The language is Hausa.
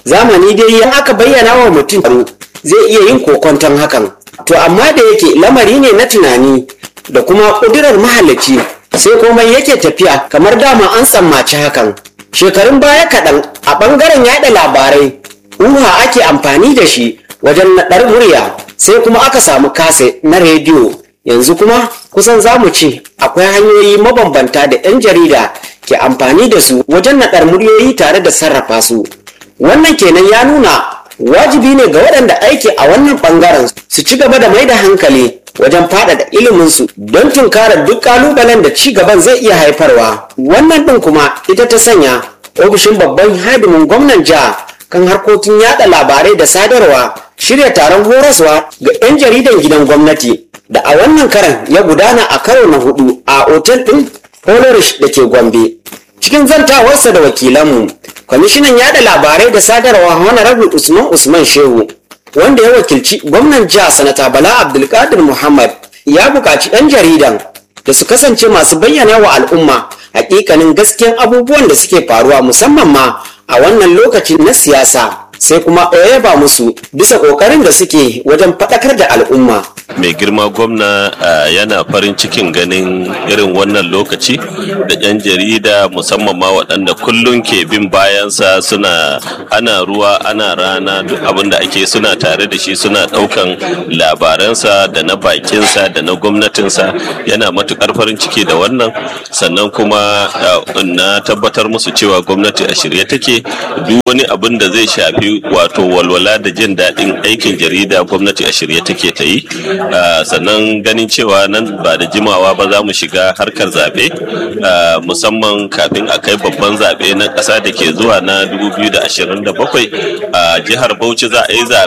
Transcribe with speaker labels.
Speaker 1: zamani dai ya aka bayyana wa mutum zai iya yin kokonton hakan to amma da yake lamari ne na tunani da kuma ƙudurar mahalicci sai komai yake tafiya kamar dama an sammaci hakan shekarun baya kaɗan a ɓangaren yaɗa labarai uha ake amfani da shi wajen naɗar murya sai kuma aka samu kase na rediyo yanzu kuma kusan za mu ce akwai hanyoyi mabambanta da 'yan jarida ke amfani da su wajen naɗar muryoyi tare da sarrafa su wannan kenan ya nuna wajibi ne ga waɗanda aiki a wannan ɓangaren su ci gaba da mai da hankali wajen faɗaɗa iliminsu don tunkarar duk ƙalubalen da ci gaban zai iya haifarwa wannan ɗin kuma ita ta sanya ofishin babban hadimin gwamnan jiha kan harkokin yada labarai da sadarwa shirya taron horaswa ga 'yan jaridan gidan gwamnati da a wannan karan ya gudana a karo na hudu a otel ɗin Holorish da ke Gombe. Cikin zantawarsa da wakilanmu, kwamishinan yada labarai da sadarwa Honorable Usman Usman Shehu, wanda ya wakilci gwamnan jiha sanata Bala Abdulkadir Muhammad ya buƙaci 'yan jaridan da su kasance masu bayyana wa al'umma hakikanin gaskiyan abubuwan da suke faruwa musamman ma a wannan lokaci na siyasa sai kuma yaba musu bisa ƙoƙarin da suke wajen faɗakar da al'umma.
Speaker 2: mai girma gwamna yana farin cikin ganin irin wannan lokaci da 'yan jarida musamman ma waɗanda kullum ke bin bayansa suna ana ruwa ana rana duk abin da ake suna tare da shi suna ɗaukan labaransa da na bakinsa da na gwamnatinsa yana matukar farin ciki da wannan sannan kuma na tabbatar musu cewa gwamnati a shirye take duk wani abin da zai shafi wato walwala da jin daɗin aikin jarida gwamnati a shirye take ta yi sannan ganin cewa nan ba da jimawa ba za mu shiga harkar zaɓe musamman kafin a kai babban zaɓe na ƙasa da ke zuwa na 2027 a jihar bauchi za a yi zaɓe